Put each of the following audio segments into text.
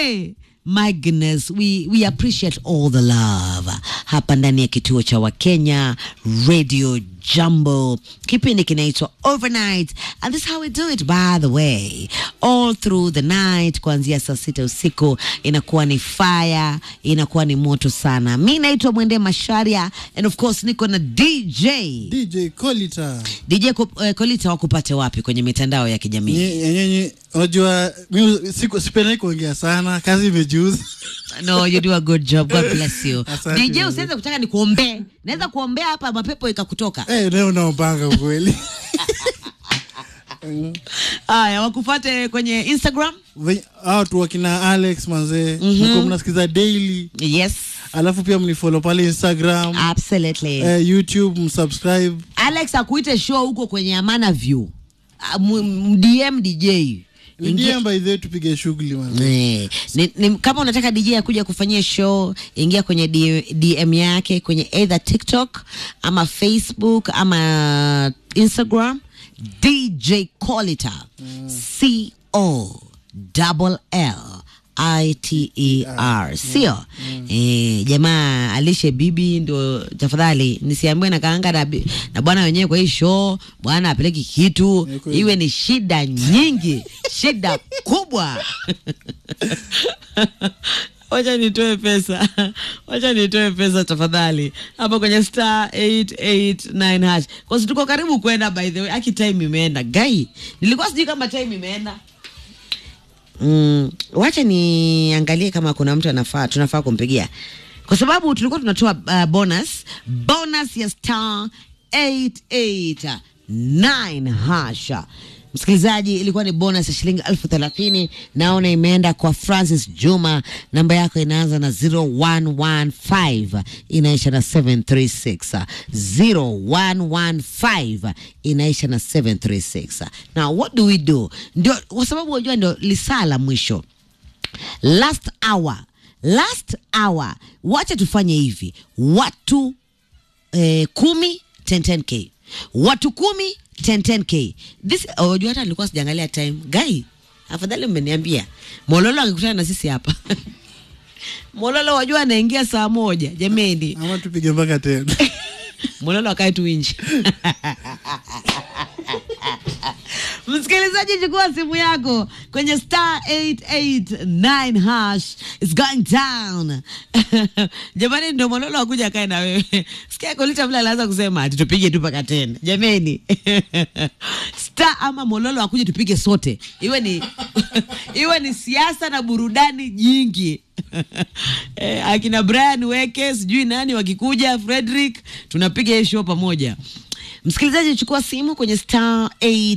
Hey, my goodness, we, we appreciate all the love hapa ndani ya kituo cha Wakenya Radio Jambo. Kipindi kinaitwa Overnight and this is how we do it by the way. All through the night kuanzia saa sita usiku inakuwa ni fire, inakuwa ni moto sana. Mi naitwa Mwende Masharia and of course niko na DJ. DJ Kolita. DJ Ko- eh, Kolita wakupate wapi kwenye mitandao ya kijamii? Nyenye, unajua mi siku sipendi kuongea sana, kazi imejuza. No, you do a good job. God bless you. Asante DJ sana. usiweze kutaka nikuombee. Naweza kuombea hapa mapepo ikakutoka. Eh, leo unaopanga ukweli. Haya, wakufate kwenye Instagram. Ve- Hao tu wakina Alex manzee, mko mnasikiza daily, Yes, alafu pia mnifollow pale Instagram, absolutely. eh, YouTube, msubscribe. Alex akuite show huko kwenye Amana View. Ah, mu- m- DM DJ. Ingia- Ingia by the way tupige shughuli manzee. Eh, ni, ni, kama unataka DJ akuja kufanyia show ingia kwenye D, DM yake kwenye either TikTok ama Facebook ama Instagram DJ Colita C O double L I T E R sio eh, jamaa alishe bibi ndo tafadhali nisiambiwe na kaanga na, bi- na bwana wenyewe kwa hii show bwana apeleki kitu Ni kweli. iwe ni shida nyingi shida kubwa wacha nitoe pesa wacha nitoe pesa tafadhali hapa kwenye star 889 hash kwasi tuko karibu kwenda by the way aki time imeenda gai nilikuwa sijui kama time imeenda mm, wacha niangalie kama kuna mtu anafaa tunafaa kumpigia kwa sababu tulikuwa tunatoa uh, bonus bonus ya star 889 hasha msikilizaji ilikuwa ni bonus ya shilingi elfu thelathini naona imeenda kwa francis juma namba yako inaanza na 0115 inaisha na 736 0115 inaisha na 736 now what do we do ndio kwa sababu unajua ndio lisaa la mwisho last hour last hour wacha tufanye hivi watu eh, kumi 10k watu kumi 10k this unajua hata nilikuwa sijaangalia time guy afadhali mmeniambia mololo akikutana na sisi hapa mololo wajua anaingia saa moja jameni Ama tupige mpaka tena. mololo akae tu nje msikilizaji chukua simu yako kwenye star 889 hash is going down jamani ndio mololo akuja akae na wewe sikia kolita vile alianza kusema ati tupige tu mpaka tena jameni star ama mololo akuje tupige sote iwe ni iwe ni siasa na burudani nyingi eh, akina Brian Weke sijui nani wakikuja Frederick tunapiga hii show pamoja msikilizaji chukua simu kwenye star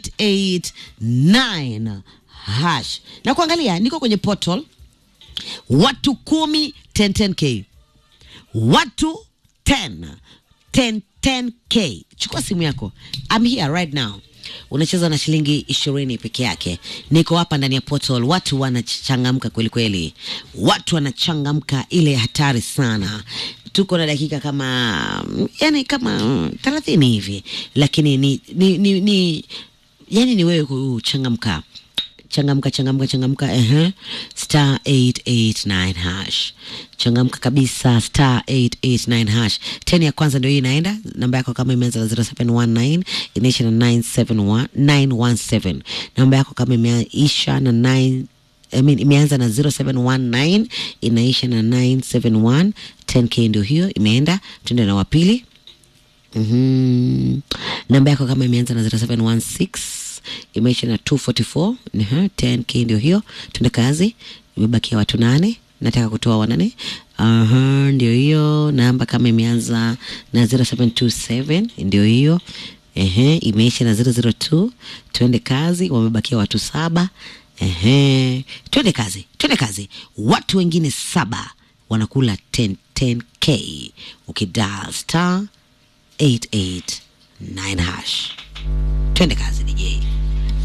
889 hash na kuangalia niko kwenye portal watu kumi 1010k watu 10 10 10k chukua simu yako I'm here right now unacheza na shilingi ishirini peke yake niko hapa ndani ya portal watu wanachangamka kweli kweli watu wanachangamka ile hatari sana tuko na dakika kama yani kama thelathini hivi lakini ni, ni, ni, ni yani ni wewe kuchangamka changamka changamka changamka ehe star 889 hash changamka kabisa star 889 hash teni ya kwanza ndio hii inaenda namba yako kama imeanza na 0719 inaisha na 971 917 namba yako kama imeisha na 9 I mean, imeanza na 0719 inaisha na 971 10k ndio hiyo imeenda tuende na wapili mm namba yako kama imeanza na 0716 imeisha na 244 uh 10k ndio hiyo tuende kazi imebakia watu nane nataka kutoa wanane Aha, ndio hiyo namba kama imeanza na 0727 ndio hiyo Ehe, imeisha na 002 tuende kazi wamebakia watu saba Ehe, twende kazi twende kazi watu wengine saba wanakula 10 10k ukidal star 889 hash twende kazi DJ